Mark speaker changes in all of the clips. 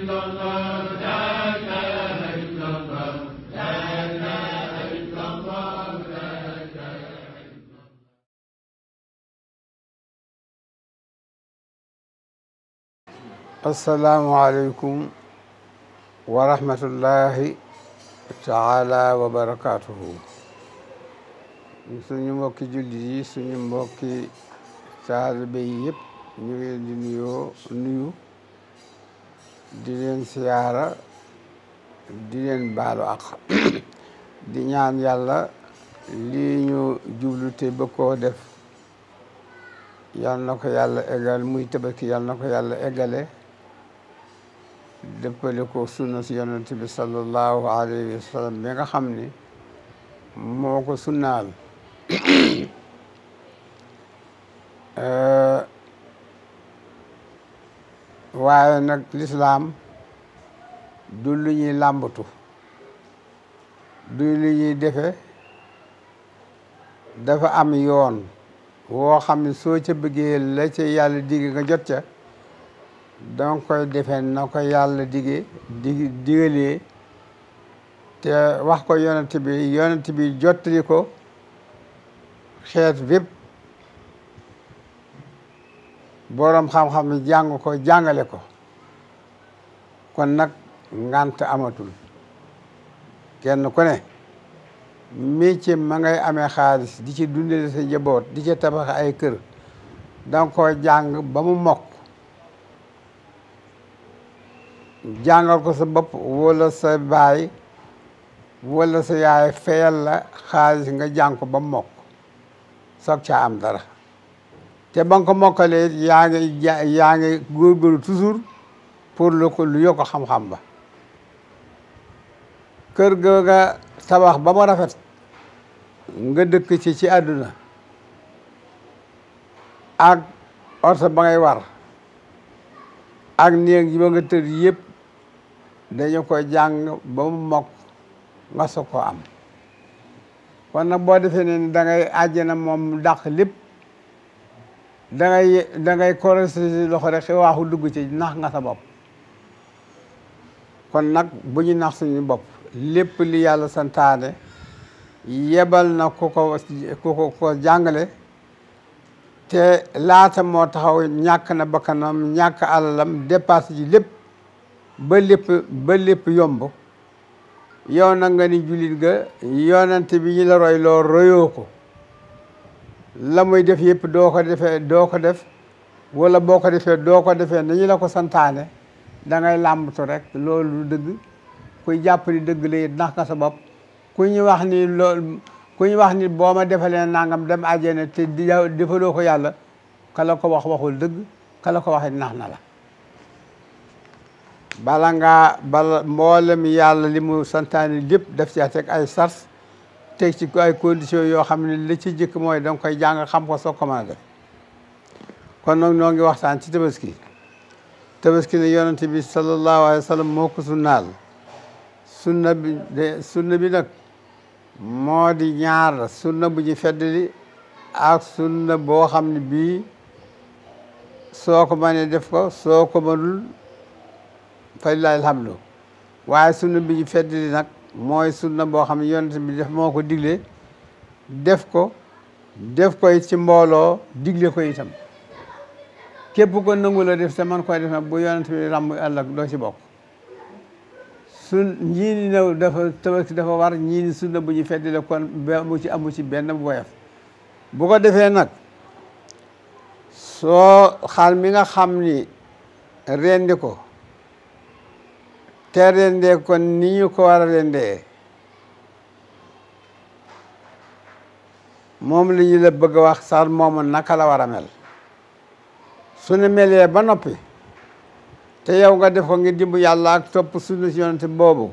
Speaker 1: asalaamualeykum wa rahmatullahi taala wa barakaatuhu suñu mbokki jullit yi suñu mbokki taalibe yi yëpp ñu ngi leen di nuyoo nuyu di leen siyaara di leen baalu ak di ñaan yàlla lii ñu jublu te bëgg koo def yal na ko yàlla eggal muy tabaski yal na ko yàlla eggale dëppale ko sunna si yonent bi sallallahu alayhi wa sallam bi nga xam ni moo ko sunnaal waaye nag lislaam du lu ñuy làmbatu du lu ñuy defe dafa am yoon woo xam ne soo ca bëggee la ca yàlla digg nga jot ca danga koy defee na ko yàlla digee dig digalee te wax ko yonent bi yonent bi jottali ko xeet bépp boroom xam-xam yi jàng ko jàngale ko kon nag ngant amatul kenn ku ne métier ma ngay amee xaalis di ci dundale sa njaboot di ci tabax ay kër danga ko jàng ba mu mokk jàngal ko sa bopp wala sa baay wala sa yaay fayal la xaalis nga jàng ko ba mu mokk soog caa am dara te ba nga ko mokkalee yaa ngi yaa ngi góorgóorlu toujours pour lu ko lu yokk xam-xam ba kër ga nga tabax ba mu rafet nga dëkk ci ci àdduna ak oto ba ngay war ak néeg yi ba nga tëdd yëpp dañu ko jàng ba mu mokk nga soog koo am kon nag boo defee ne da ngay àjjana moom dàq lépp da ngay da ngay korose si loxo rek waaxu dugg ci nax nga sa bopp kon nag bu ñu nax suñu bopp lépp li yàlla santaane yebal na ku ko ku ko ko jàngale te laata moo taxaw ñàkk na bakkanam ñàkk alalam dépassé ji lépp ba lépp ba lépp yomb yow na nga ni jullit ga yonante bi ñu la roy loo royoo ko la muy def yëpp doo ko defee doo ko def wala boo ko defee doo ko defee nañu la ko santaane da ngay làmbatu rek loolu dëgg kuy jàpp ni dëgg la it nax nga sa bopp ku ñu wax ni loolu ku ñu wax ni boo ma defalee nangam dem àjjana te di defaloo ko yàlla kala ko wax waxul dëgg kala ko waxee nax na la bala ngaa bala mboolem yàlla li mu santaane lépp def ci teg ay sars teg ci ay conditions yoo xam ne li ci jëkk mooy danga koy jàng xam ko soo ko mën a def kon nag noo ngi waxtaan ci tabaski tabaski ne yonent bi sallallahu alayhi wa sallam moo ko sunnaal sunna bi de sunna bi nag moo di ñaar sunna bu ñu feddali ak sunna boo xam ne bii soo ko mënee def ko soo ko mënul fa lillahi alhamdu waaye sunna bi ñu feddali nag mooy sunna boo xam ne yonent bi def moo ko digle def ko def koy ci mbooloo digle ko itam képp ko nangu la def te man koy def nag bu yonent bi ràmm ëllëg doo ci bokk sun ñii ni new dafa tabaski dafa war ñii ni sunna bu ñu feddi la kon amu ci amu ci benn bu woyof bu ko defee nag soo xar mi nga xam ni rendi ko te rendee ko ni ñu ko war a rendee moom li ñu la bëgg a wax sax moomu naka la war a mel su ne melee ba noppi te yow nga def ko ngir dimbu yàlla ak topp sunna si yonente boobu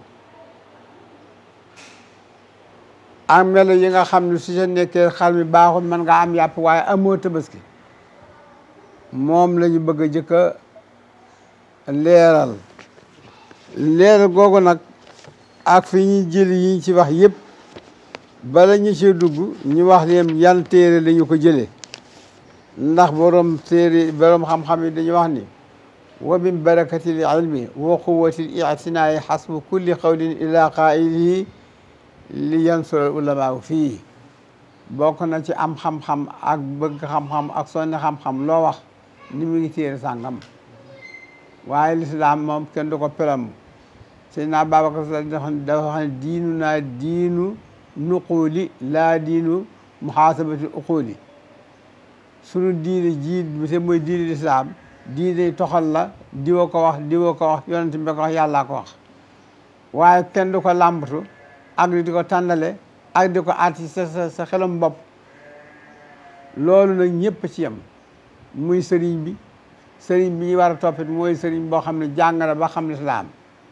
Speaker 1: ak melo yi nga xam ne su sa nekkee xar mi baaxul mën nga am yàpp waaye amoo tabaski moom la ñu bëgg a jëkk a leeral leeral googu nag ak fi ñuy jëli yi ñu ci wax yëpp bala ñu ci dugg ñu wax leen yan téere la ñu ko jëlee ndax borom téere borom xam-xam yi dañu wax ni wa min barakati l ilmi wa quwati l itinaayi xasbu kulli qawlin ila qailihi li yansura ulamaa fii bokk na ci am xam-xam ak bëgg xam-xam ak sonni xam-xam loo wax ni mu ngi téere sàngam waaye lislaam moom kenn du ko pelam Seydina Babacar Sy dafa wax ne diinu naa diinu nuquuli laa diinu muhaasabati uquuli sunu diine ji bi te mooy diine lislaam diine toxal la diwa ko wax diwa ko wax yonent bi ko wax yàllaa ko wax waaye kenn du ko làmbatu ak di ko tànnale ak di ko aati sa sa sa xelam bopp loolu nag ñëpp ci yem muy sëriñ bi sëriñ bi ñu war a toppit mooy sëriñ boo xam ne jàng na ba xam lislaam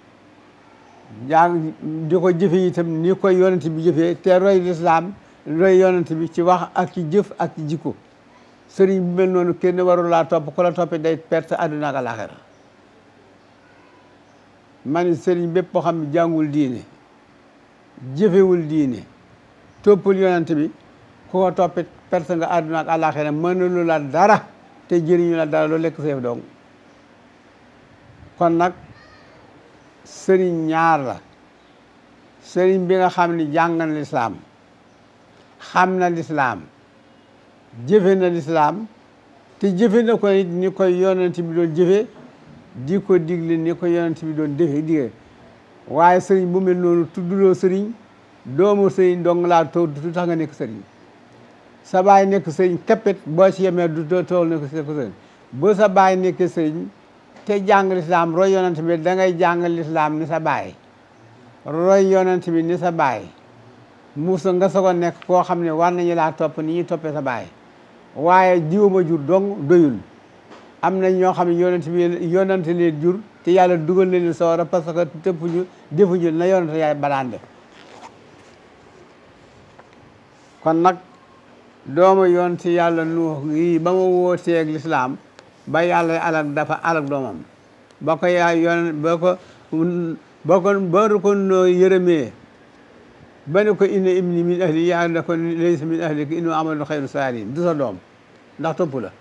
Speaker 1: jàng di ko jëfe itam ni koy yonent bi jëfee te roy lislaam roy yonent bi ci wax ak ci jëf ak ci jikko sëriñ bi mel noonu kenn warul laa topp ku la toppee day perte àdduna ak àllaaxira ma ni sëriñ bépp boo xam ne jàngul diine jëfewul diine toppul yonent bi ku ko toppit perte nga àdduna ak àllaaxira mënulu la dara te jëriñu la dara loolu lekk seef dong kon nag sëriñ ñaar la sëriñ bi nga xam ni jàng na lislaam xam na lislaam jëfe na lislaam te jëfe na ko it ni koy yonent bi doon jëfe di ko digle ni ko yonent bi doon defe dige waaye sëriñ bu mel noonu tudduloo sëriñ doomu sëriñ dong laa to du tax nga nekk sëriñ sa baay nekk sëriñ képpit boo ci yemee du tool nekk sëriñ bu sa baay nekkee sëriñ te jàng lislaam roy yonent bi da ngay jàng lislaam ni sa baay roy yonent bi ni sa baay musa nga soog a nekk koo xam ne war nañu laa topp ni ñuy toppee sa baay waaye jiwuma jur dong doyul am na ñoo xam ne yonent bi yonent leen jur te yàlla dugal na leen sawara parce que tëppuñu defuñu na yonent yaay badaan def kon nag dooma yonent yàlla nuux yi ba ma wootee ak lislaam ba yàlla alak dafa alak doomam ba ko yaa yoon ba ko ba ko ba ko noo yërëmee ba ne ko inna ibni min ahli yaa ne ko laysa min ahlika innahu amalu xayru saalihin du sa doom ndax topp la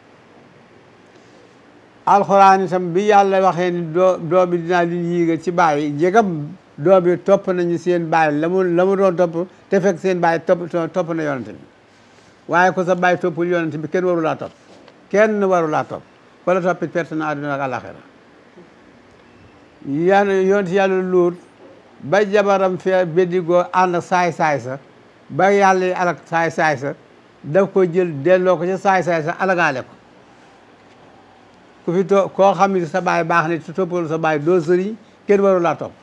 Speaker 1: alxuraan itam bi yàlla waxee ni doo doom bi dinaa leen yiigal ci bàyyi jegam doom bi topp nañu seen bàyyi la mu la mu doon topp te fekk seen bàyyi topp topp na yonante bi waaye ko sa bàyyi toppul yonante bi kenn waru laa topp kenn waru laa topp ko la toppit perte na àdduna ak àlaxira yan yonent yàlla luut ba jabaram fee beddigoo ànd ak saay-saay sa ba yàlla yi alak saay-saay sa daf ko jël delloo ko ca saay-saay sa alagaale ko ku fi to koo xam ne sa baay baax ne te toppal sa baay doo sëriñ kenn waru laa topp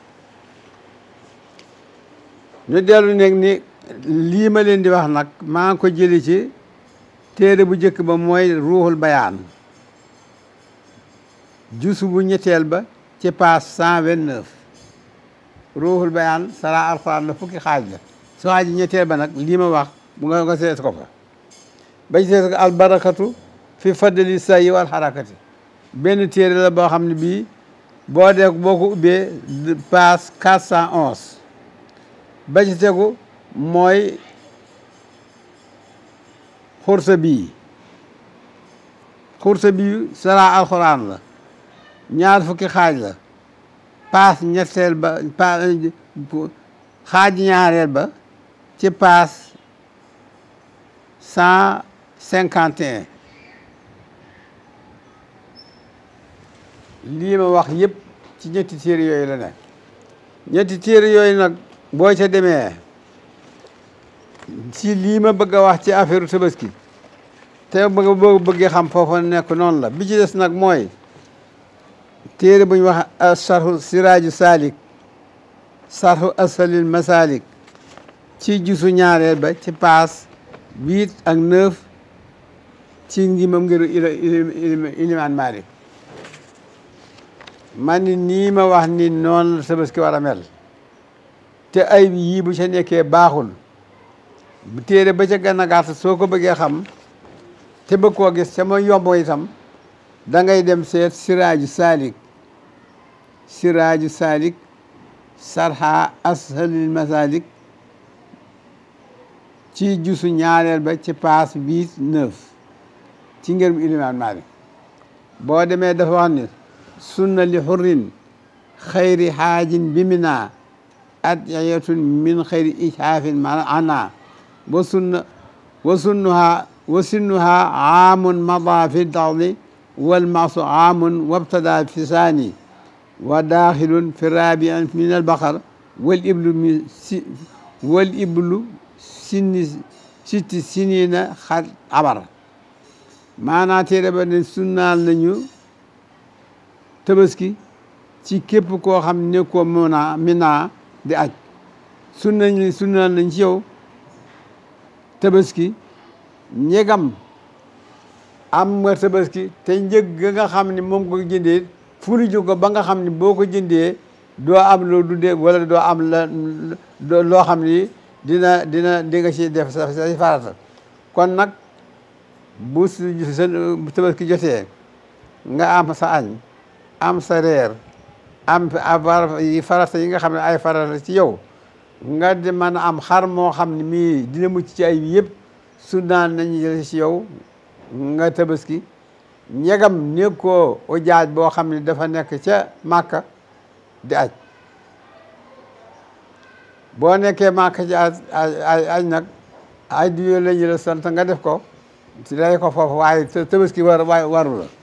Speaker 1: ñu dellu nekk ni lii ma leen di wax nag maa ngi ko jëli ci téere bu njëkk ba mooy ruuxul bayaan jusu bu ñetteel ba ci page cent vingt neuf ruuxul bayaan sara alxuraan la fukki xaaj la su xaaj ñetteel ba nag lii ma wax bu nga nga seet ko fa ba ci seet ko albarakatu fi fadli sayi wal xarakati benn téere la boo xam ne bii boo dee boo ko ubbee page quatre cent onze ba ci tegu mooy xursa bii xursa bii sara alxuraan la ñaar fukki xaaj la paas ñetteel ba pa xaaj ñaareel ba ci paas cent cinquante et un lii ma wax yëpp ci ñetti téere yooyu la ne ñetti téere yooyu nag boo ca demee ci lii ma bëgg a wax ci affaire tabaski te bëgg boo bëggee xam foofa nekk noonu la bi ci des nag mooy téere bu ñu wax sarhu siraaju salik sarhu asalil masalik ci jusu ñaareel ba ci paas huit ak neuf ci ngimam ngiru ilimaan Maalik man ni nii ma wax ni noonu la tabaski war a mel te ay bi yii bu ca nekkee baaxul téere ba ca gën a gàtt soo ko bëggee xam te bëgg koo gis sama yomb itam da ngay dem seet siraaju salik siraaju salik sarha ashalil masalik ci jusu ñaareel ba ci paas huit neuf ci ngërëm ilimaan Maalik boo demee dafa wax ni sunna li xurrin xayri xaajin bi mina adiyatun min xayri ishaafin ma ana wa sunna wa sunnuha wa sunnuha aamun mada fi dardi walmasu aamun wabtada fi saani wa daaxilun fi rabiin min albaqar wal iblu mi si wal iblu sinni sitti sinina xat abar maanaa téere ba ne sunnaal nañu tabaski ci képp koo xam ne ko muna mina di aj sunnañ sunnaal nañ ci yow tabaski ñegam am nga tabaski te njëg ga nga xam ne moom ko jëndee fulu ju ko ba nga xam ne boo ko jëndee doo am loo dundee wala doo am la loo xam ni dina dina di nga ci def sa sa farata kon nag bu sa tabaski jotee nga am sa añ am sa reer am yi farata yi nga xam ne ay farata ci yow nga di mën a am xar moo xam ne mii dina mucc ci ay yëpp su naan nañu jël ci yow nga tabaski ñegam nekkoo ujaaj boo xam ne dafa nekk ca màkka di aj boo nekkee màkka ci aj aj nag aj di yooyu la ñu la sant nga def ko ci lay ko foofu waaye tabaski war waru la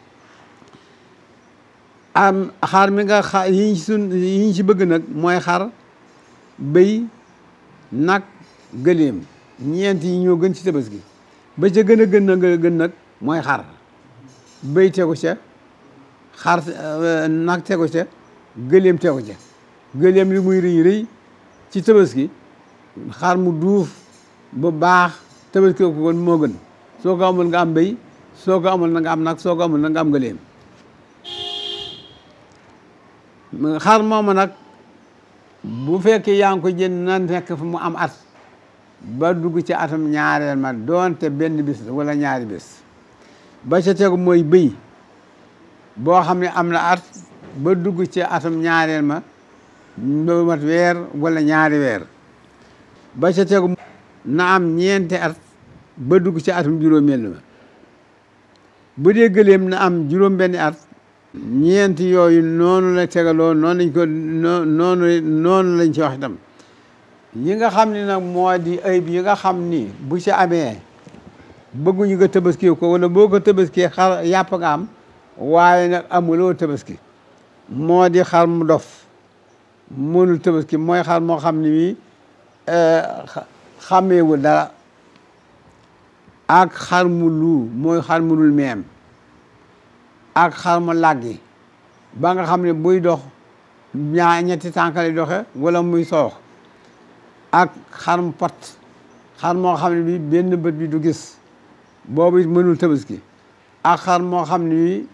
Speaker 1: am xar mi nga xa yi ñu sun yi ñu ci bëgg nag mooy xar bëy nag gëléem ñeent yi ñoo gën ci tabaski ba ca gën a gën na nga gën nag mooy xar bëy tegu ca xar nag tegu ca gëléem tegu ca gëléem li muy rëy rëy ci tabaski xar mu duuf bu baax tabaski ko kon moo gën soo ko amul nga am bëy soo ko amul na nga am nag soo ko amul na nga am gëléem xar moomu nag bu fekkee yaa ngi ko jënd na nekk fu mu am at ba dugg ci atam ñaareel ma doonte benn bis wala ñaari bis ba ca tegu mooy bëy boo xam ne am na at ba dugg ci atam ñaareel ma ba mat weer wala ñaari weer ba ca tegu na am ñeenti at ba dugg ci atum juróomeel ma bu dee gëléem na am juróom benni at ñeenti yooyu noonu la tegaloo noonu lañ ko noonu noonu lañ ci wax itam yi nga xam ni nag moo di ayib yi nga xam ni bu ci amee bëgguñu nga tabaski ko wala boo ko tabaski xar yàpp nga am waaye nag amuloo tabaski moo di xar mu dof mënul tabaski mooy xar moo xam ni wi xàmmeewul dara ak xar mu lu mooy xar mu dul meem ak xar mu làggi ba nga xam ne buy dox ñaa ñetti tànk lay doxe wala muy soox ak xar mu pat xar moo xam ne bi benn bët bi du gis boobu it mënul tabaski ak xar moo xam ne bi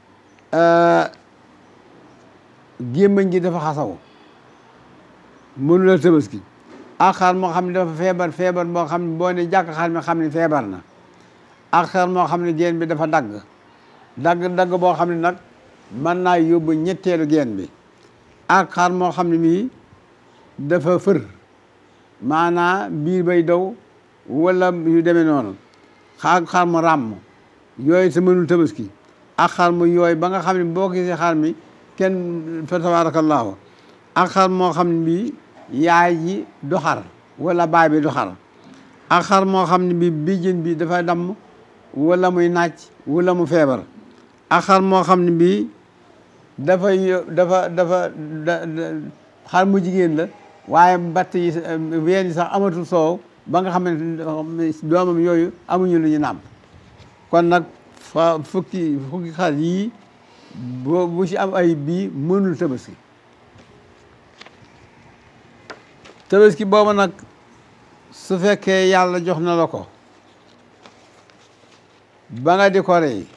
Speaker 1: gémmañ gi dafa xasaw mënula tabaski ak xar moo xam ne dafa feebar feebar boo xam ne boo ne jàkk xar mi xam ne feebar na ak xar moo xam ne geen bi dafa dagg dagg dagg boo xam ne nag mën naa yóbbu ñetteelu geen bi ak xar moo xam ne mii dafa fër maanaa biir bay daw wala yu demee noonu xaar xar mu ràmm yooyu te mënul tabaski ak xar mu yooyu ba nga xam ne boo gisee xar mi kenn fa tabaarakallaahu ak xar moo xam ne bii yaay ji du xar wala baay bi du xar ak xar moo xam ne bi bijjën bi dafa damm wala muy nàcc wala mu feebar ak xar moo xam ne bii dafa dafa dafa xar mu jigéen la waaye mbatt yi ween yi sax amatul soow ba nga xam ne doomam yooyu amuñu lu ñu nàmp kon nag fa fukki fukki xar yii boo bu ci am ay bii mënul tabaski tabaski boobu nag su fekkee yàlla jox na la ko ba nga di ko rey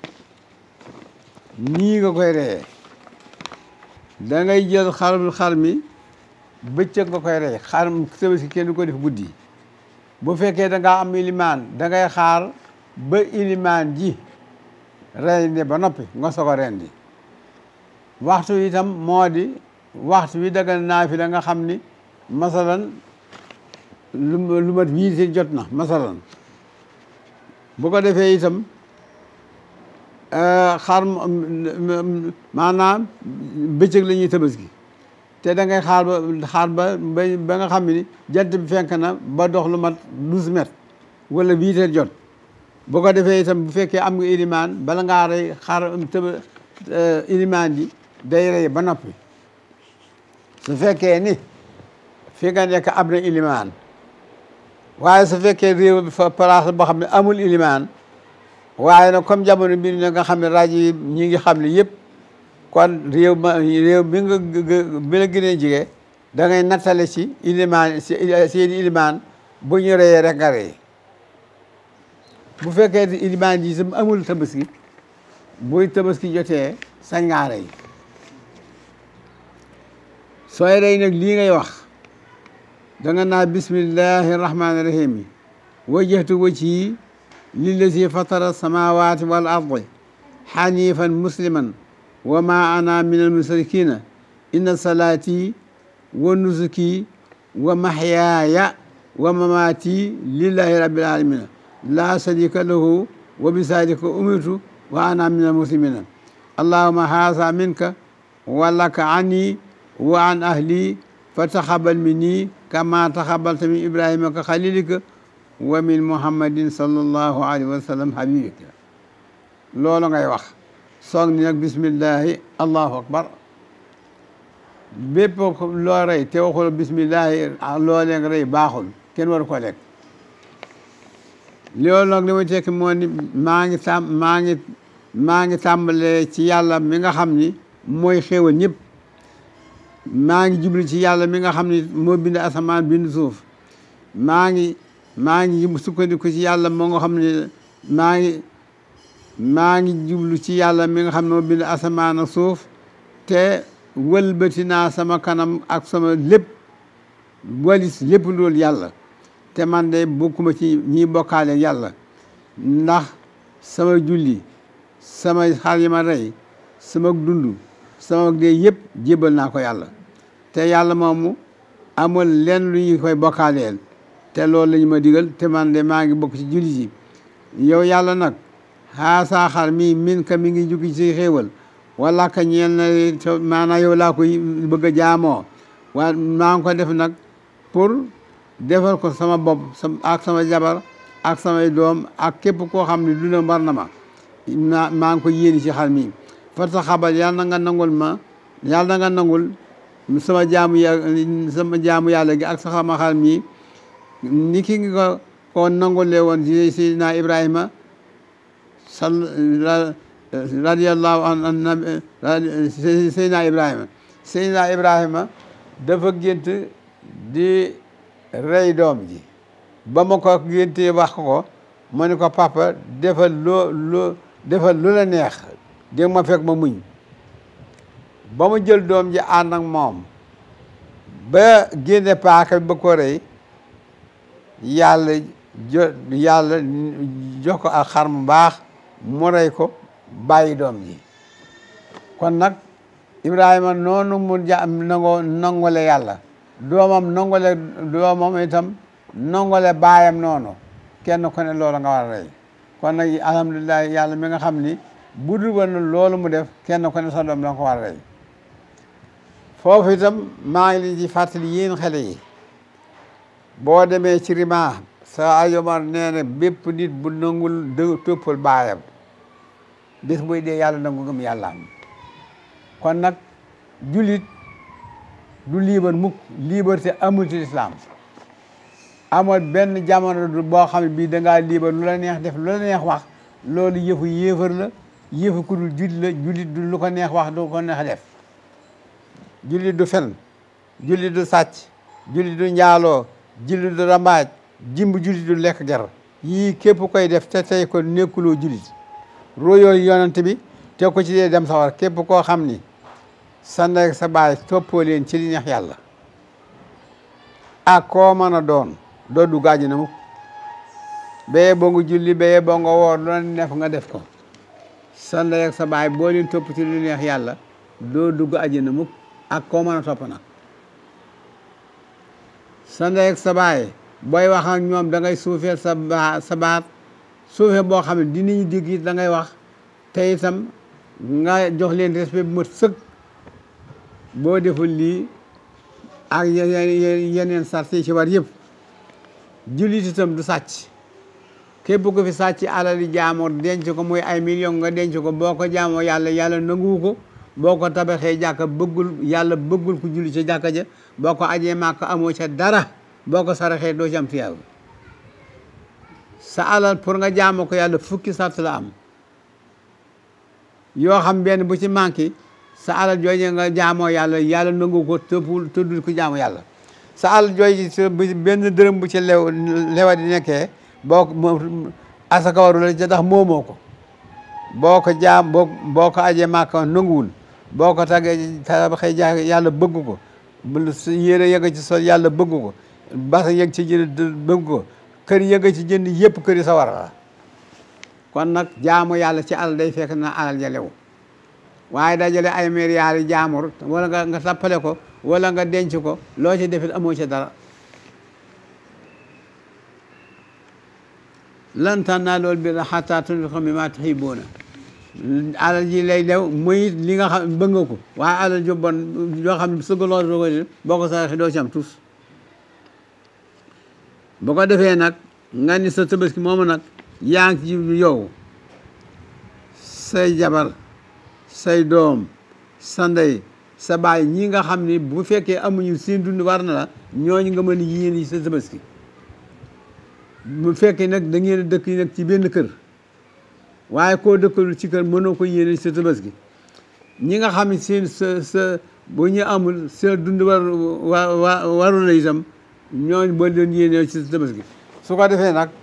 Speaker 1: nii nga koy reyee da ngay jël xarul xar mi bëccëg nga koy rey xar tabaski kenn du ko def guddi bu fekkee da ngaa am ilimaan da ngay xaar ba ilimaan ji rendi ba noppi nga soog a rendi waxtu itam moo di waxtu wi dagal naa fi la nga xam ni masalan lu lu mat wiiti jot na masalan bu ko defee itam xar maanaam bëccëg la ñuy tabaski te da ngay xaar ba xaar ba ba nga xam ni jant bi fenk na ba dox lu mat douze mètres wala huit heures jot bu ko defee itam bu fekkee am nga ilimaan bala ngaa rey xar tëba ilimaan ji day rey ba noppi su fekkee ni fi nga nekk am na ilimaan waaye su fekkee réew bi fa place boo xam ne amul ilimaan waaye nag comme jamono bi nga xam ne rajo yi ñi ngi xam ne yëpp kon réew ma réew bi nga bi la gën a jige da ngay nattale ci ilimaan seen ilimaan bu ñu reyee rek nga rey bu fekkee ni ilimaan ji sam amul tabaski buy tabaski jotee sañ ngaa rey sooy rey nag lii ngay wax da nga naa bismillahi rahmaani rahim yi wajjahtu wajhi lillazi fatara samawati wal ardi xanifan musliman wa ma ana min almusrikina inna salaati wa nusuki wa mahyaaya wa mamaati lillahi rabbil alamina la sharika lahu wa bisalika umirtu wa ana min almuslimina allahuma haasa minka wa laka anni wa an ahli fataxabal minni kama taxabalta min ibrahima ka xalilika wa min muhammadin sallallahu alayhi wa sallam habibika loolu ngay wax soog ni nag bismillahi allahu akbar bépp loo rey te waxul bismillahi loolee nga rey baaxul kenn waru ko lekk loolu nag li muy tekki moo ni maa ngi tàm maa ngi maa ngi tàmbalee ci yàlla mi nga xam ni mooy xéewal ñëpp maa ngi jublu ci yàlla mi nga xam ni moo bind asamaan bind suuf maa ngi maa ngi sukkandiku ci yàlla moo nga xam ne maa ngi maa ngi jublu ci yàlla mi nga xam ne moo bind asamaan ak suuf te wëlbati naa sama kanam ak sama lépp walis lépp loolu yàlla te man de bokkuma ci ñiy bokkaale yàlla ndax sama julli sama xar yi ma rey sama dund sama dee yëpp jébal naa ko yàlla te yàlla moomu amul lenn lu ñu koy bokkaaleel te loolu la ñu ma digal te man de maa ngi bokk ci julli yi yow yàlla nag xaasaa xar mi min ka mi ngi jukki ci xéewal wala ka ñeel na maanaam yow laa koy bëgg a jaamoo waa maa ngi ko def nag pour defal ko sama bopp ak sama jabar ak samay doom ak képp koo xam ne duna mbar na ma maa maa ngi ko yéeni ci xar mi farta xabal yàlla na nga nangul ma yàlla na nga nangul sama jaamu ya sama jaamu yàlla gi ak sama xar mi ni ki ngi ko ko nangulee woon ci Seydina Ibrahima sal radiyallahu an Seydina Ibrahima Seydina Ibrahima dafa gént di rey doom ji ba ma ko géntee wax ko ma ne ko papa defal loo loo defal lu la neex dégg ma fekk ma muñ ba mu jël doom ji ànd ak moom ba génne paaka bi ba ko rey yàlla jo yàlla jox ko ak xar mu baax mu rey ko bàyyi doom ji kon nag Ibrahima noonu mu ja nangoo nangole yàlla doomam nangole doomam itam nangole baayam noonu kenn ku ne loolu nga war a rey kon nag alhamdulilah yàlla mi nga xam ni bu dul woon loolu mu def kenn ku ne sa doom danga ko war a rey foofu itam maa ngi leen ci fàttali yéen xale yi boo demee ci rima sa ayomar nee na bépp nit bu nangul dë toppal baayam bis buy dee yàlla nangu gëm yàlla am kon nag jullit du liibar mukk liberté amul ci lislaam amul benn jamono du boo xam ne bii dangaa liibar lu la neex def lu la neex wax loolu yëfu yéefar la yëfu ku dul jullit la jullit du lu ko neex wax du ko neex def jullit du fen jullit du sàcc jullit du njaaloo jullit du rambaaj jimb jullit du lekk ger yii képp koy def te tey ko nekkuloo jullit royoo yonante bi te ko ci dee dem sawar képp koo xam ni sa ndey sa baay toppoo leen ci li neex yàlla ak koo mën a doon doo dugg àjjana mukk béyee boo nga julli béyee boo nga woor lu la neex nga def ko sa ndey ak sa baay boo leen topp ci li neex yàlla doo dugg àjjana mukk ak koo mën a topp nag sa ndey ak sa baay booy wax ak ñoom da ngay suufeel sa ba sa baat suufe boo xam ne dinañu dégg it da ngay wax te itam nga jox leen respect bu mat sëkk boo deful lii ak yeneen yeneen sart yi ci war yëpp jullit itam du sàcc képp ko fi sàcc alali jaamoor denc ko muy ay million nga denc ko boo ko jaamoo yàlla yàlla nanguwu ko boo ko tabaxee jàkka bëggul yàlla bëggul ku julli ca jàkka ja boo ko ajee màkk amoo ca dara boo ko saraxee doo ci am tiyaaba sa alal pour nga jaamoo ko yàlla fukki sart la am yoo xam benn bu ci manqué sa alal jooju nga jaamoo yàlla yàlla nangu ko tëppul tëddul ko jaamu yàlla sa alal jooju benn dërëm bu ci lew lewa di nekkee boo ko asaka waru la ca tax moomoo ko boo ko jaam boo boo ko ajee màkka nanguwul boo ko tagee tabaxee ja yàlla bëgg ko su yére yëga ci sol yàlla bëgg ko basa yëg ci jënd bëgg ko kër yëga ci jënd yëpp kër yi sa war la kon nag jaamu yàlla ci alal day fekk na alal ja lew waaye dajale ay milliards yi jaamur wala nga nga tappale ko wala nga denc ko loo ci defit amoo ci dara lan tanaalul birra hattaa tunfiqu mimmaa tuhibbuuna alal ji lay lew muy li nga xam bëgg nga ko waaye alal ju bon yoo xam ne sëgaloo doo ko boo ko saraxee doo ci am tus bu ko defee nag nga ni sa tabaski moomu nag yaa ngi ci yow say jabar say doom sa ndey sa baay ñi nga xam ni bu fekkee amuñu seen dund war na la ñooñu nga mën yéen yi sa tabaski bu fekkee nag da ngeen dëkk yi nag ci benn kër waaye koo dëkkalul ci kër mënoo ko yéene sa tabaski ñi nga xam ne seen sa sa bu ñu amul sa dund war wa waru la itam ñooñu boo leen yéene ci sa tabaski su ko defee nag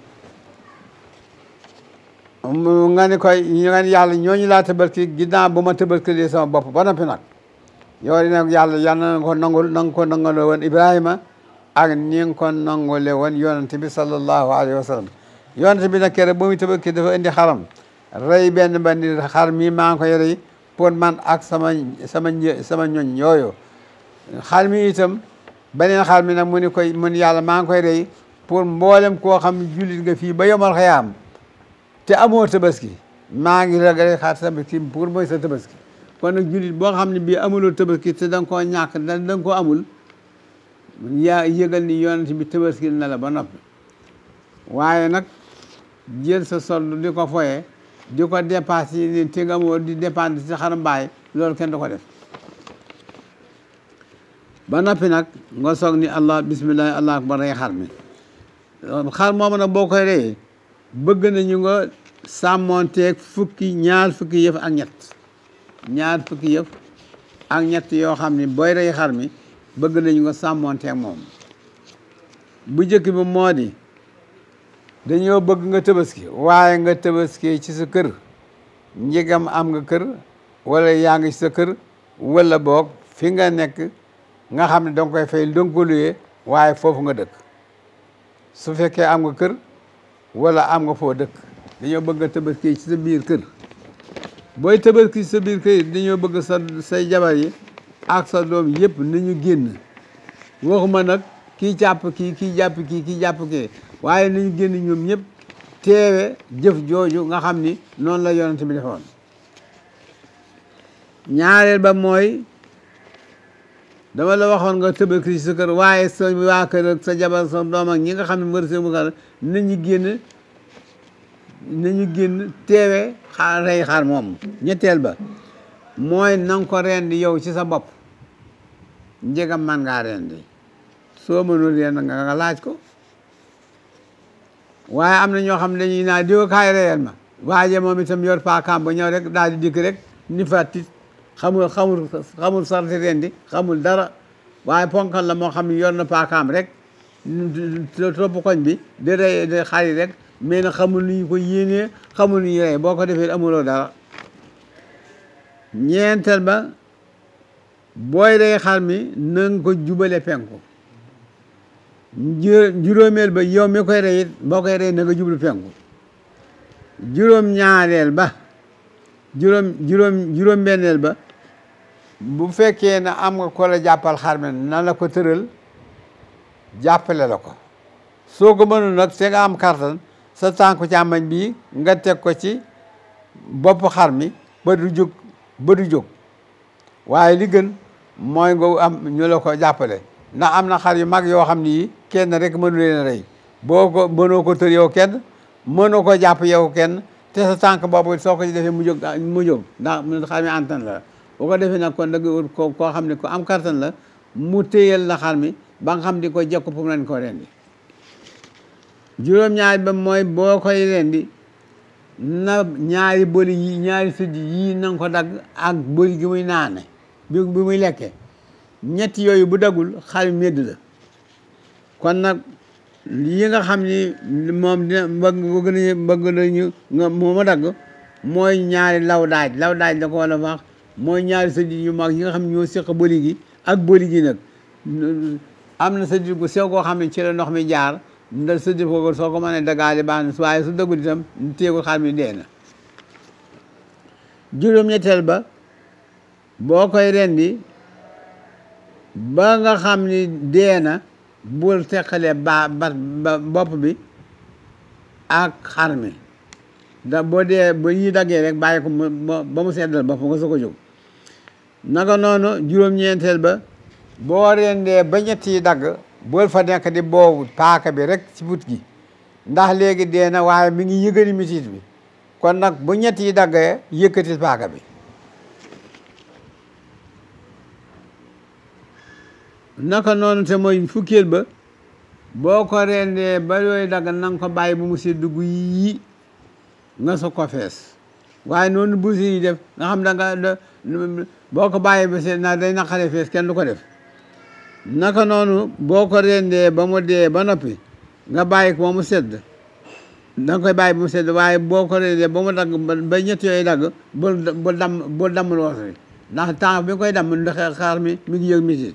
Speaker 1: nga ne koy nga ne yàlla ñooñu laa tabaski ginnaaw bu ma tabaski sama bopp ba noppi nag yow nag yàlla yàlla na nga ko nangul na nga ko nangale woon Ibrahima ak ni nga ko nangule woon yonent bi sallallahu alayhi wa sallam yonent bi nag keroog ba muy tabaski dafa indi xaram rey benn bandi xar mi maa ngi koy rey pour man ak sama sama sama ñoñ yooyu xar mi itam beneen xar mi nag mu ni koy mun yàlla maa ngi koy rey pour mboolem koo xam jullit nga fii ba yomal xayaam te amoo tabaski maa ngi ragale xaar tabaski pour mooy sa tabaski kon nag jullit boo xam ne bii amuloo tabaski te da nga koo ñàkk da nga koo amul yaa yëgal ni yonent bi tabaski na la ba noppi waaye nag jël sa soldu di ko foye di ko dépasse yi te nga moo di dépendre ci xaram mbaay loolu kenn du ko def ba noppi nag nga soog ni allah bisimilah allah akbar rey xar mi xar moomu nag boo koy reyee bëgg nañu nga sàmmonteeg fukki ñaar fukki yëf ak ñett ñaar fukki yëf ak ñett yoo xam ne booy rey xar mi bëgg nañu nga sàmmonteeg moom bu njëkk bi moo di dañoo bëgg nga tabaski waaye nga tabaski ci sa kër njëgam am nga kër wala yaa ngi ci sa kër wala boog fi nga nekk nga xam ne danga koy fay danga ko luyee waaye foofu nga dëkk su fekkee am nga kër wala am nga foo dëkk dañoo bëgg nga tabaski ci sa biir kër booy tabaski ci sa biir kër dañoo bëgg sa say jabar yi ak sa doom yëpp nañu génn waxuma nag kii jàpp kii kii jàpp kii kii jàpp kii waaye nañu génn ñoom ñëpp teewe jëf jooju nga xam ni noonu la yonent bi defoon ñaareel ba mooy dama la waxoon nga tabaski ci sa kër waaye sa waa kër ak sa jabar sa doom ak ñi nga xam ne mbër se mu kar nañu génn nañu génn teewe xaar rey xaar moom ñetteel ba mooy nanga ko rendi yow ci sa bopp njëgam man ngaa rendi soo mënul rend nga nga laaj ko waaye am na ñoo xam ne dañuy naa diwa kaay reyal ma waaje moom itam yor paakaam ba ñëw rek daal di dikk rek ni fàttit xamul xamul xamul sarti rendi xamul dara waaye ponkal la moo xam ne yor na paakaam rek topp koñ bi di rey di xari rek mais nag xamul nu ñu ko yéenee xamul nu ñu rey boo ko defee amuloo dara ñeenteel ba booy rey xar mi na nga ko jubale penku juróomeel ba yow mi koy rey it boo koy rey na nga jublu penku juróom ñaareel ba juróom juróom juróom benneel ba bu fekkee ne am nga ko la jàppal xar mi na la ko tëral jàppale la ko soo ko mënul nag te nga am kartan sa tànku càmmañ bii nga teg ko ci bopp xar mi ba du jóg ba du jóg waaye li gën mooy nga am ñu la ko jàppale ndax am na xar yu mag yoo xam ni kenn rek mënu leen a rey boo ko mënoo ko tër yow kenn mënoo ko jàpp yow kenn te sa tànk boobu soo ko defee mu jóg mu jóg ndax xar mi antan la boo ko defee nag kon da nga wut ko koo xam ne ko am kartan la mu téyal la xar mi ba nga xam di ko jekku pour lañ ko rendi juróom-ñaari ba mooy boo koy rendi na ñaari bëli yi ñaari sëdd yii na nga ko dagg ak bëli gi muy naane bi bi muy lekkee ñetti yooyu bu daggul xar mi medd la kon nag yi nga xam ni moom dina bëgg bëgg nañu bëgg nañu nga moo ma dagg mooy ñaari law daaj law daaj la ko wala wax mooy ñaari sëdd yu mag yi nga xam ne ñoo séq bëli gi ak bëli gi nag am na sëdd gu sew koo xam ne ci la ndox mi jaar nda sëdd ko soo ko mënee dagaale baax na waaye su dëggul itam téegul xar mi dee na juróom-ñetteel ba boo koy rendi ba nga xam ni dee na bul teqalee ba ba bopp bi ak xar mi da boo dee ba yi daggee rek bàyyi ko ba mu seddal bopp nga soo ko jóg naka noonu juróom-ñeenteel ba boo rendee ba ñett yi dagg bool fa nekk di boobu paaka bi rek ci but gi ndax léegi dee na waaye mi ngi yëgani mitit bi kon nag bu ñett yi daggee yëkkati paaka bi naka noonu te mooy fukkeel ba boo ko rendee ba yooyu dagg na nga ko bàyyi bu mu sedd gu yi nga so ko fees waaye noonu bu si def nga xam da nga boo ko bàyyi ba sedd na day naqaree fees kenn du ko def naka noonu boo ko rendee ba mu dee ba noppi nga bàyyi ko ba mu sedd da nga koy bàyyi ba mu sedd waaye boo ko rendee ba mu dagg ba ñett yooyu dagg bul bul damm bul damm loos bi ndax temps bi nga koy damm ndax xaar mi mi ngi yëg mitit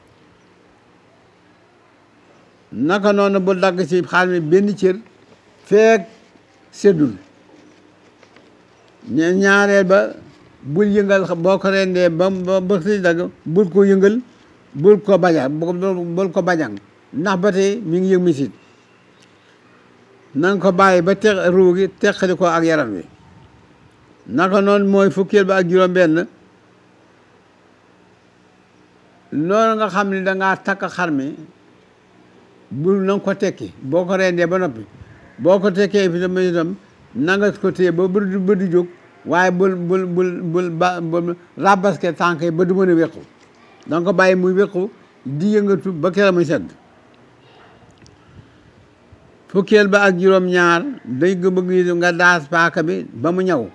Speaker 1: naka noonu bul dagg ci xaar mi benn cër feek seddul ñaareel ba bul yëngal boo ko rendee ba ba si dagg bul ko yëngal bul ko baja bul ko bajan ndax ba tey mi ngi yëg misit na nga ko bàyyi ba te ruu gi teqali ko ak yaram wi naka noonu mooy fukkeel ba ak juróom benn loolu nga xam ne dangaa takk xar mi bul na nga ko tekki boo ko rendee ba noppi boo ko tekkee fi tam itam na nga ko téye ba ba du jóg waaye bul bul bul bul ba bul rabaske tànk yi ba du mën a wéqu da nga ko bàyyi muy wéqu di yëngatu ba kera muy sedd fukkeel ba ak juróom ñaar day nga bëgg nga daas paaka bi ba mu ñaw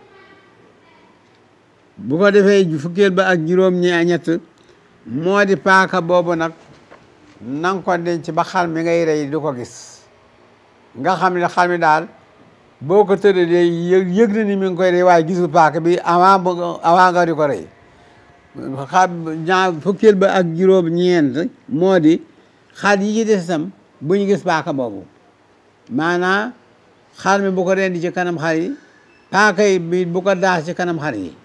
Speaker 1: bu ko defee fukkeel ba ak juróom ñett moo di paaka boobu nag na nga ko denc ba xar mi ngay rey du ko gis nga xam ne xar mi daal boo ko tëralee yëg yëg na ni mi ngi koy rey waaye gisul paaka bi avant avant nga di ko rey xar ñaar fukkeel ba ak juróom ñeent moo di xar yi ci des itam bu ñu gis paaka boobu maanaam xar mi bu ko rendi ci kanam xar yi paaka yi bi bu ko daas ci kanam xar yi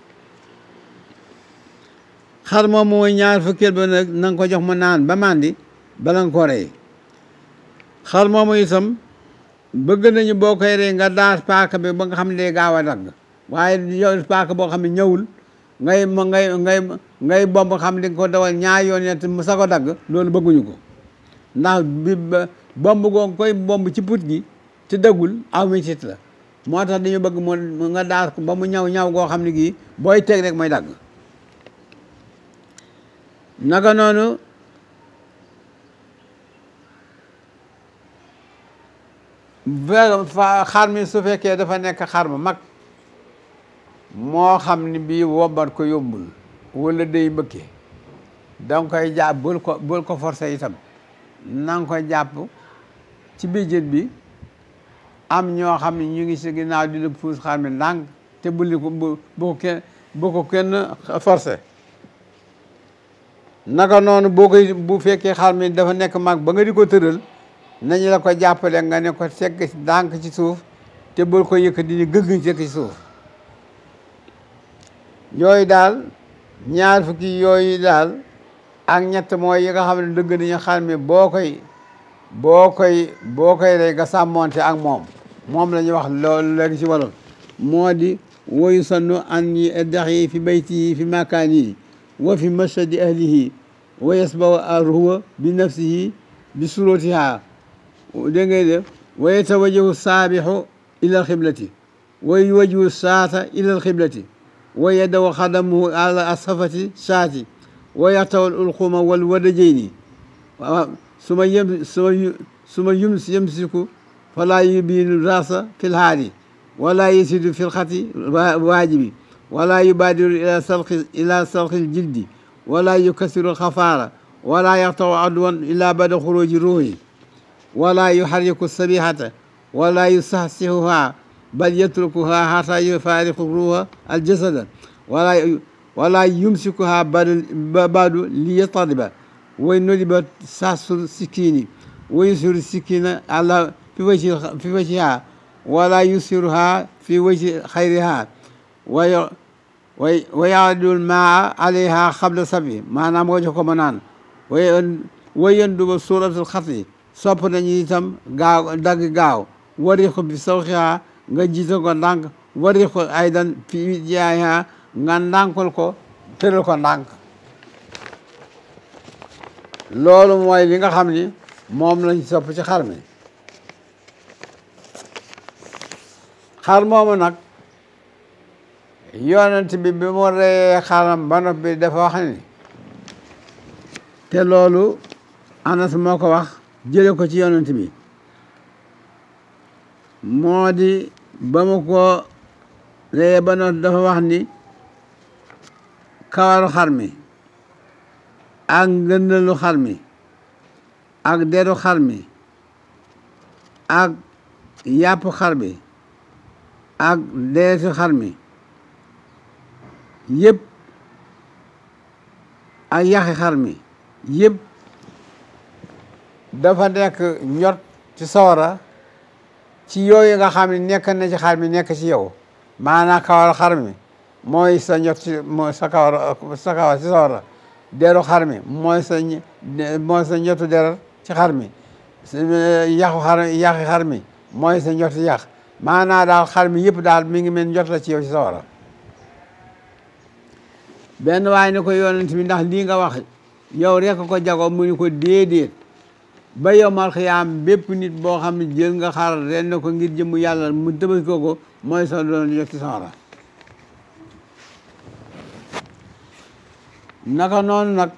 Speaker 1: xar moom mooy ñaar fukkeel ba nag na nga ko jox mu naan ba màndi bala nga ko rey xar moomu itam bëgg nañu boo koy rey nga daas paaka bi ba nga xam ne day gaaw a dagg waaye yow paaka boo xam ne ñëwul ngay ngay ngay ngay bomb xam di nga ko dawal ñaar yoon ñett mu sa ko dagg loolu bëgguñu ko ndax bi bomb goo koy bomb ci put gi te daggul aw mitit la moo tax dañu bëgg mu nga daas ko ba mu ñaw ñaw goo xam ne gii booy teg rek mooy dagg naka noonu xar mi su fekkee dafa nekk xar ma mag moo xam ni bii wombat ko yombul wala day mbëkke danga koy jàpp bul ko bul ko forcé itam na nga ko jàpp ci bijjët bi am ñoo xam ne ñu ngi si ginnaaw di la puus xar mi ndànk te buli ko bu ko kenn bu ko kenn forcé naka noonu boo koy bu fekkee xar mi dafa nekk mag ba nga di ko tëral nañu la ko jàppale nga ne ko segg ndànk ci suuf te bul ko yëkkati ni gëgg ci suuf yooyu daal ñaar fukki yooyu daal ak ñett mooy yi nga xam ne dëgg nañu xar mi boo koy boo koy boo koy rey nga sàmmonte ak moom moom la ñuy wax loolu léegi ci wolof moo di wa yusannu an yaddaxi fi baytihi fi makaanihi wa fi mashhadi ahlihi wa yasbahu arhuwa bi nafsihi bi surutiha dégg ngay def wa yatawajjahu saabixu ila alxiblati wa yuwajjihu saata ila alxiblati wa yadaw xadamuhu ala asafati saati wa yaxtaw ulxuma wal wadajayni suma yem suma suma yums yemsiku fala yubiinu rasa fi lhaadi wala yasidu fi lxati waajibi wala yubaadiru ila salqi ila salqi ljildi wala yukasiru alxafaara wala yaxtaw adwan ila bada xuruji ruuhi wala yuxarriku sabihata wala yusahsihuha bal yatrukuha hata yufaariqu ruuha aljasada wala wala yumsikuha badu liyataliba way nodiba sasur sikkini wa yusiru sikkina ala fi wajhi fi wajhiha wala yusiruha fi wajhi xayriha wa wa yaadul maa alayha xabla sabi maanaam nga jox ko ma naan way way yenduba suratul xatli sopp nañu itam gaaw dagg gaaw warixu bi sawxiha nga jiital ko ndànk warixu aydan fi jaayiha nga ndànkal ko tëral ko ndànk loolu mooy li nga xam ni moom lañ sopp ci xar mi xar moomu nag yonent bi bi mu reyee xaram ba noppi dafa wax ni te loolu Anas moo ko wax jële ko ci yonent bi moo di ba mu ko reyee ba noppi dafa wax ni kawaru xar mi ak ngëndalu xar mi ak deru xar mi ak yàpp xar bi ak deretu xar mi yëpp ak yaxi xar mi yëpp dafa nekk ñot ci sawara ci yooyu nga xam ne nekk na ci xar mi nekk ci yow maanaam kawar xar mi mooy sa ñot ci mooy sa kawar sa kawar ci sawara deru xar mi mooy sa mooy sa ñotu deret ci xar mi yaxu xar yaxi xar mi mooy sa ñotu yax maanaa daal xar mi yëpp daal mi ngi mel njot la ci yow ci sawara benn waaye ne ko yonent bi ndax lii nga wax yow rek ko jago mu ni ko déedéet ba yowmal xiyaam bépp nit boo xam ne jël nga xar ren na ko ngir jëmu yàlla mu tëbal ko ko mooy sa doon jot ci sawara naka noonu nag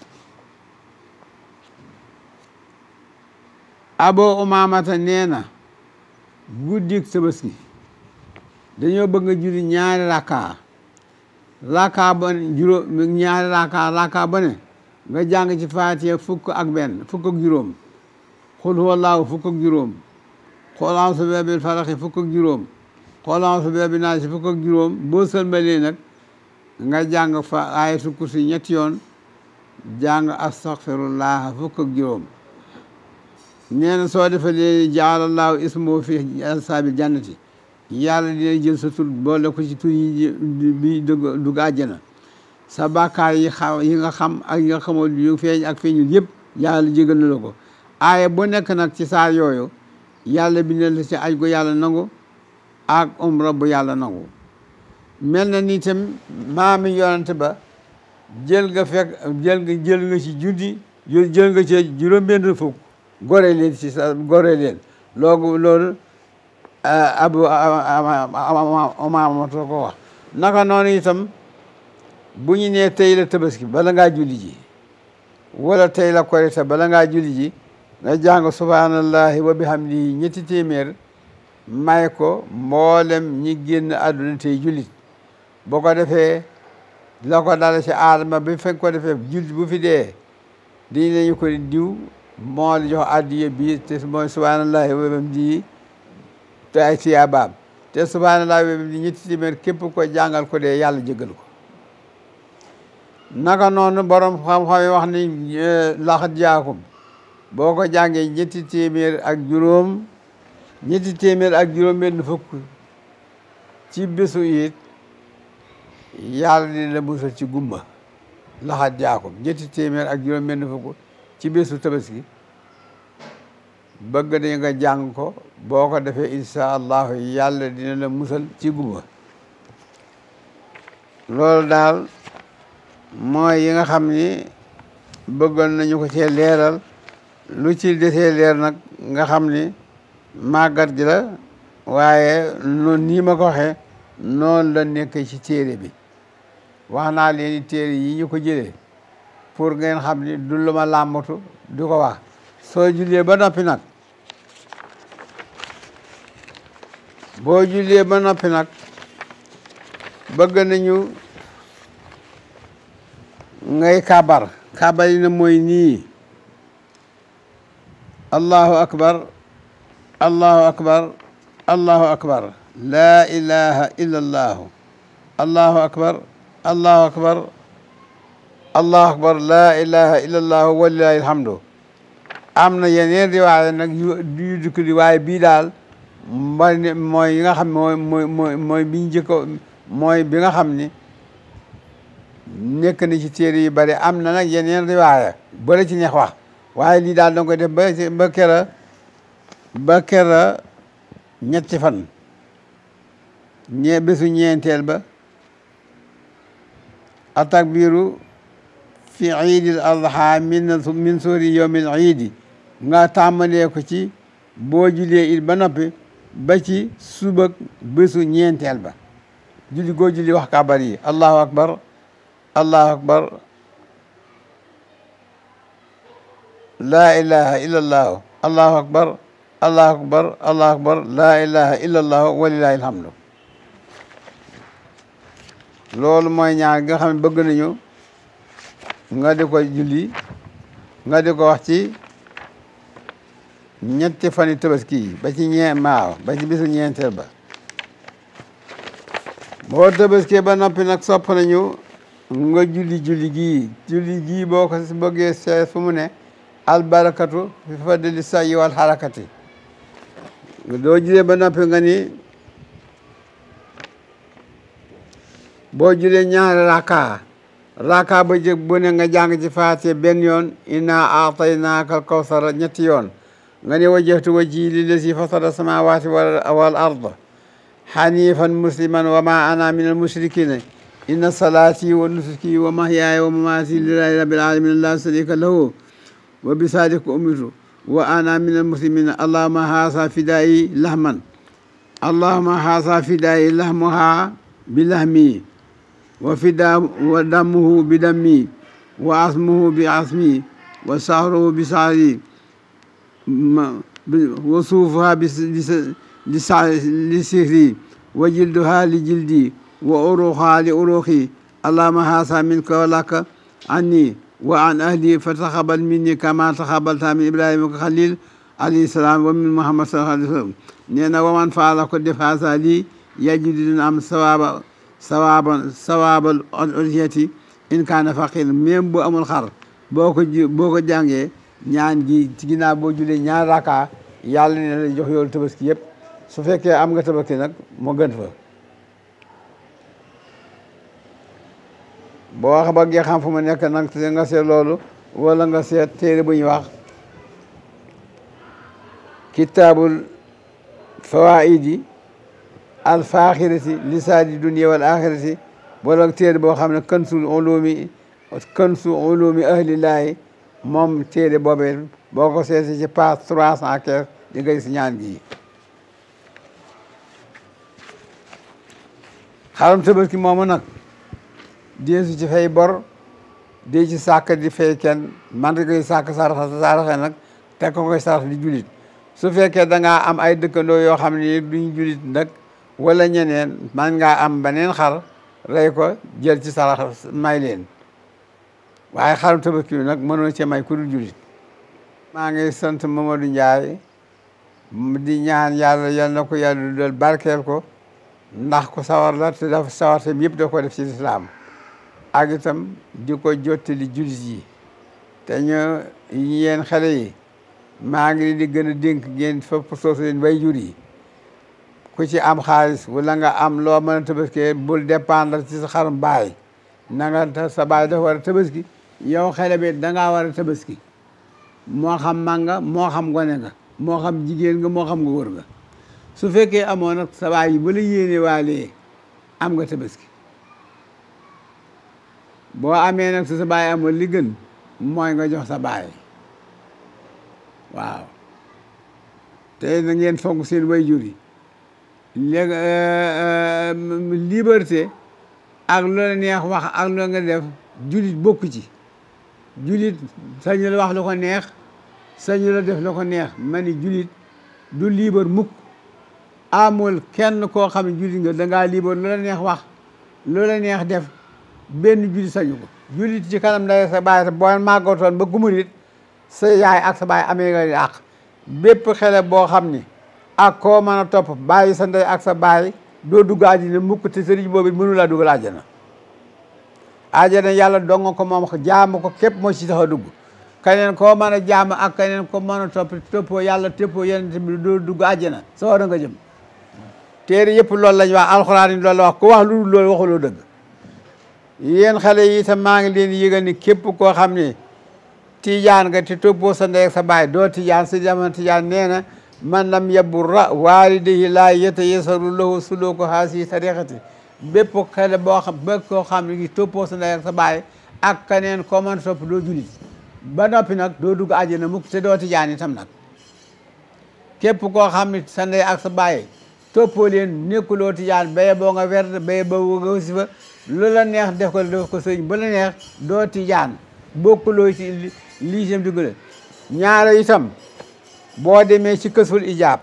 Speaker 1: abo umaamata nee na guddik tabaski dañoo bëgg nga julli ñaari rakka rakka ba juróom ñaari rakka rakka ba ne nga jàng ci faatiha fukk ak benn fukk ak juróom xul huwallaahu fukk ak juróom xool a'uuzu bi rabbil falaq fukk ak juróom xool a'uuzu bi rabbin naas fukk ak juróom boo sëlmalee nag nga jàng fa ayatul kursi ñetti yoon jàng astaghfirullah fukk ak juróom nee na soo defee lee jaalallahu ismoo fi asaabil jannati yàlla dina jël sa tur boole ko ci tur yi bi dugg dugg àjjana sa bàkkaar yi xam yi nga xam ak yi nga xamoo yu feeñ ak feeñul yëpp yàlla jégal na la ko aaya bu nekk nag ci saar yooyu yàlla bindal la ci aj gu yàlla nangu ak umra bu yàlla nangu mel na ni tam maami yonante ba jël nga fekk jël nga jël nga ci juddi jël nga ci juróom-benn fukk gore leen ci sa gore leen loogu loolu abu amaamato ko wax naka noonu itam bu ñu nee tey la tabaski bala ngaa julli ji wala tey la korite bala ngaa julli ji nga jàng subhanallahi wa bihamdihi ñetti téeméer may ko mboolem ñi génn àdduna tey jullit boo ko defee la ko dala ci aadama bi fekk ko defee jullit bu fi dee di nañu ko diw moo la jox addiya bi te mooy subhanallahi wa bihamdihi te ay tiyaabaam te subhanallahi wa bihamdihi ñetti téeméer képp ko jàngal ko dee yàlla jëggal ko naka noonu borom xam-xam yi wax ni laxat jaakum boo ko jàngee ñetti téeméer ak juróom ñetti téeméer ak juróom benn fukk ci bésu it yàlla dina la musal ci gumba laxat jaakum ñetti téeméer ak juróom benn fukk ci bésu tabaski bëgg nañ nga jàng ko boo ko defee insha allahu yàlla dina la musal ci gumba loolu daal mooy yi nga xam ni bëggoon nañu ko cee leeral lu ci desee leer nag nga xam ni màggat gi la waaye noonu nii ma ko waxee noonu la nekk ci téere bi wax naa leen téere yi ñu ko jëlee pour ngeen xam ni du lu ma làmbatu du ko wax soo jullee ba noppi nag boo jullee ba noppi nag bëgg nañu ngay kabar kabar yi na mooy nii allahu akbar allahu akbar allahu akbar laa ilaha illa allahu allahu akbar allahu akbar allahu akbar laa ilaha illa allahu walilahi alhamdu am na yeneen riwaaya nag yu yu dukk di waaye bii daal mooy mooy yi nga xam mooy mooy mooy mooy bi njëkk mooy bi nga xam ni nekk na ci téere yu bari am na nag yeneen riwaaya bëri ci neex wax waaye lii daal danga koy def ba ba kera ba kera ñetti fan ñe bésu ñeenteel ba atakbiru fi iidil adha min min suuri yowmil iidi nga tàmbalee ko ci boo julee it ba noppi ba ci subak bésu ñeenteel ba julli goo julli wax kabar yi allahu akbar allahu akbar laa ilaha illa allahu allahu akbar allahu akbar allahu akbar laa ilaha illa allahu walilahi alhamdu loolu mooy ñaar nga xam ne bëgg nañu nga di ko julli nga di ko wax ci ñetti fani tabaski yi ba ci ñee maaw ba ci bisu ñeenteel ba boo tabaskee ba noppi nag sopp nañu nga julli julli gii julli gii boo ko bëggee see fu mu ne albarakatu fi fadli sayyi wal harakati doo julee ba noppi nga ni boo julee ñaari raka raka ba jëg bu ne nga jàng ci faate benn yoon inna aataynaaka alkawsara ñetti yoon nga ne wajjahtu wajhi lillazi fatara samawati wal arda hanifan musliman wa ma ana min almushrikina inna salati wa nusuki wa mahyaaya wa mamati lillahi rabbil alamin la sharika lahu wa bisadika umirtu wa ana min almuslimina allahuma haasa fidayi lahman allahuma haasa fidayi lahmuha bilahmi wa fida wa damuhu bidammi wa asmuhu bi asmi wa sahruhu bi sahri wa suufuha li sihri wa jilduha li jildi wa uruha li uruxi allahuma haasa minka wa laka anni wa an ahli fa taxabal minni kama taxabalta min ibrahima ko xalil alayhi salaam wa min muhammad sallallahu alayhi wa sallam nee na waman faala ko def haasa lii yajidu dina am sawaaba sawaaba sawaabal udhiyati in kaana faqir même bu amul xar boo ko ji boo ko jàngee ñaan gi ci ginnaaw boo julee ñaar raka yàlla ne la jox yoolu tabaski yëpp su fekkee am nga tabaski nag moo gën fa boo wax ba ngee xam fu ma nekk nag nga seet loolu wala nga seet téere bu ñuy wax kitaabul fawaidi al faaxirati lisaani dunia wal axirati wala téere boo xam ne kansul ulumi kansu ulumi ahlillaahi moom téere boobee boo ko seeti ci page trois cent quinze di nga gis ñaan gi xaram tabaski moomu nag deesu ci fay bor dee ci sàkk di fay kenn man di koy sàkk saraxa saraxe nag te ko koy sarax di julit su fekkee da ngaa am ay dëkkandoo yoo xam ne duñ julit nag wala ñeneen man ngaa am beneen xar rey ko jël ci sarax may leen waaye xarum tabaski bi nag mënoo ci may ku dul julit maa ngi sant Mamadou Ndiaye di ñaan yàlla yal na ko yàlla dudal barkeel ko ndax ko sawar la te dafa sawar tam yëpp da ko def ci lislaam ak itam di ko jottali julit yi te ñu yéen xale yi maa ngi leen di gën a dénk ngeen fopp soosu leen way jur yi ku ci am xaalis wala nga am loo mën a tabaski bul dépendre ci sa xarum baay na nga sa baay dafa war a tabaski yow xale bi dangaa war a tabaski moo xam mag nga moo xam gone nga moo xam jigéen nga moo xam nga wër nga su fekkee amoo nag sa baay yi ba la yéene waalee am nga tabaski boo amee nag su sa baay amul li gën mooy nga jox sa baay waaw te na ngeen fonk seen waajur yi léegi liberté ak lu la neex wax ak lu nga def julit bokk ci julit sañu la wax lu ko neex sañu la def lu ko neex ma ni julit du libre mukk amul kenn koo xam ne julit nga dangaa libre lu la neex wax lu la neex def benn julit sañu ko julit ci kanam ndey sa baay boo màggatoon ba gumurit sa yaay ak sa baay amee nga àq bépp xele boo xam ni ak koo mën a topp bàyyi sa ndey ak sa baay doo dugg àjjana mukk te sëriñ boobu mënu laa dugal àjjana àjjana yàlla donga ko moom jaamu ko képp moo ci tax a dugg keneen koo mën a jaamu ak keneen ko mën a topp toppoo yàlla toppoo yeneen bi doo dugg àjjana sa war a nga jëm téere yëpp loolu lañ wax alxuraan yi loolu la wax ku wax lu dul loolu waxuloo dëgg yéen xale yi itam maa ngi leen yëgal ni képp koo xam ne tijaan nga te toppoo sa ndey ak sa baay doo tijaan si jamono tijaan nee na man lam yaburra waalidayhi laa yatayasaru lahu suluku haasi tariqati bépp xale boo xam bépp koo xam ne toppoo sa ndey ak sa baay ak keneen koo mën topp doo julit ba noppi nag doo dugg àjjana mukk te doo tijaan itam nag képp koo xam ne sa ndey ak sa baay toppoo leen nekkuloo tijaan baye boo nga werd baye boo nga wasifa lu la neex def ko def ko sëñ ba la neex doo tijaan bokkuloo ci lii sem duggale ñaare itam boo demee ci kësul ijaab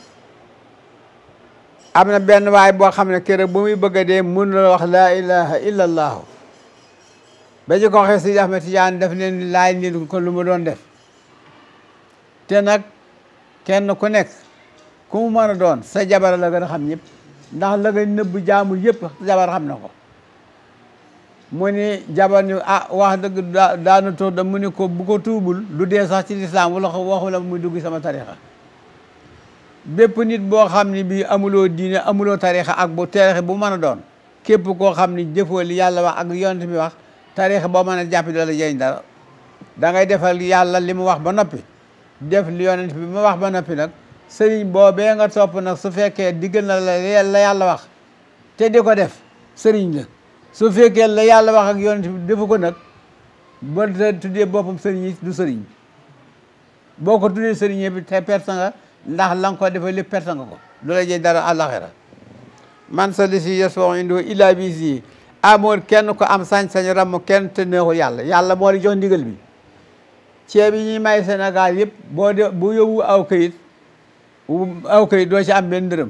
Speaker 1: am na benn waay boo xam ne keroog ba muy bëgg a dee mun la wax laa ilaha illa allaahu ba ci ko waxee si Ahmed Tidiane def leen laaj leen ko lu mu doon def te nag kenn ku nekk ku mu mën a doon sa jabar la gën a xam ñëpp ndax la nga nëbb jaamul yëpp sa jabar xam na ko mu ni jabar ni ah wax dëgg daa daana toog da mu ni ko bu ko tuubul du dee sax ci lislaam wala ko waxu la muy dugg sama tarixa bépp nit boo xam ne bii amuloo diine amuloo tarixa ak bu tarixa bu mën a doon képp koo xam ni jëfoo li yàlla wax ak yonent bi wax tarixa boo mën a jàppi doo la jëriñ dara da ngay defal yàlla li mu wax ba noppi def li yonent bi mu wax ba noppi nag sëriñ boobee nga topp nag su fekkee diggal na la la yàlla wax te di ko def sëriñ la su fekkee la yàlla wax ak yonent bi defu ko nag ba tuddee boppam sëriñ yi du sëriñ boo ko tuddee sëriñ bi te perte nga ndax la nga ko defee lépp perte nga ko du la jëy dara àllaxira man sa li si yasfau indoo illa bi si amoon kenn ko am sañ-sañ ramm kenn te neexul yàlla yàlla moo di jox ndigal bi ceeb yi ñuy may Sénégal yëpp boo de bu yóbbu aw kayit aw kayit doo ci am benn dërëm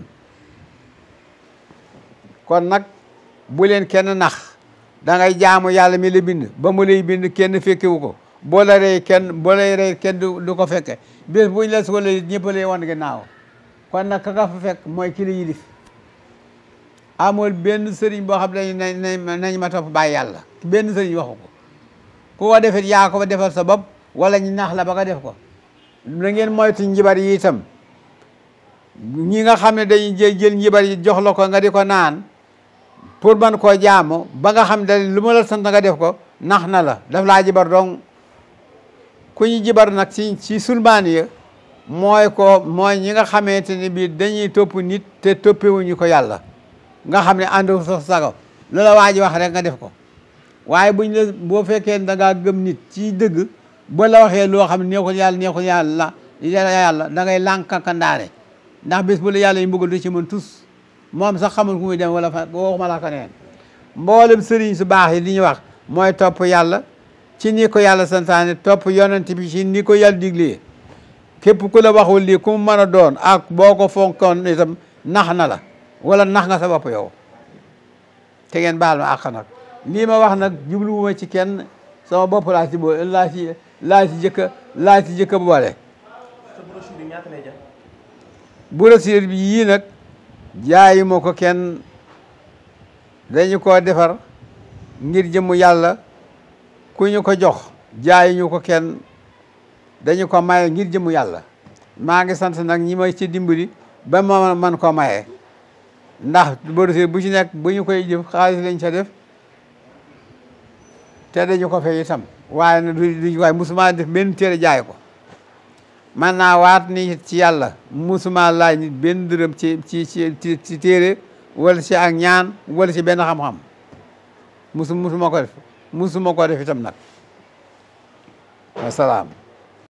Speaker 1: kon nag bu leen kenn nax da ngay jaamu yàlla mi la bind ba mu lay bind kenn fekkewu ko boo la rey kenn boo lay rey kenn du ko fekke bés buñ la soxla ñëpp lay wan ginnaaw kon nag ka nga fa fekk mooy ki la yilif amul benn sëriñ boo xam ne nañ nañ ma topp bàyyi yàlla benn sëriñ waxu ko ku ko defit yaa ko defal sa bopp wala ñu nax la ba nga def ko na ngeen moytu njibar yi itam ñi nga xam ne dañuy jël jël njibar yi jox la ko nga di ko naan pour man koo jaamu ba nga xam ne lu ma la sant nga def ko nax na la daf laa jibar donc ku ñu jibar nag ci ci sulmaan ya mooy ko mooy ñi nga xamante ne bii dañuy topp nit te toppewuñu ko yàlla nga xam ne ànd sa sago loola waa ji wax rek nga def ko waaye buñ la boo fekkee da ngaa gëm nit ci dëgg ba la waxee loo xam ne neexul yàlla neexul yàlla yàlla da ngay lànkankandaare ndax bés bu la yàlla yi mbugal du ci mën tus moom sax xamul ku muy dem wala fa waxuma la ko neen mboolem sëriñ su baax yi li ñuy wax mooy topp yàlla ci ni ko yàlla santaane topp yonent bi ci ni ko yàlla diglee képp ku la waxul lii ku mu mën a doon ak boo ko fonkoon itam nax na la wala nax nga sa bopp yow te ngeen baal ma àq nag lii ma wax nag jubluwuma ci kenn sama bopp laa ci boo laa ci laa ci jëkka laa ci jëkka boole brochure bi yii nag jaayi ma ko kenn dañu ko defar ngir jëmu yàlla ku ñu ko jox jaayi ñu ko kenn dañu ko maye ngir jëmu yàlla maa ngi sant nag ñi may ci dimbali ba ma man ko maye ndax brochure bu ci nekk bu ñu koy jëf xaalis lañ ca def te dañu ko fay itam waaye nag duñ waaye musuma def benn téere jaay ko man naa waat ni ci yàlla musuma laaj nit benn dërëm ci ci ci ci téere wala ci ak ñaan wala ci benn xam-xam musu musuma ko def musuma ko def itam nag wasalaam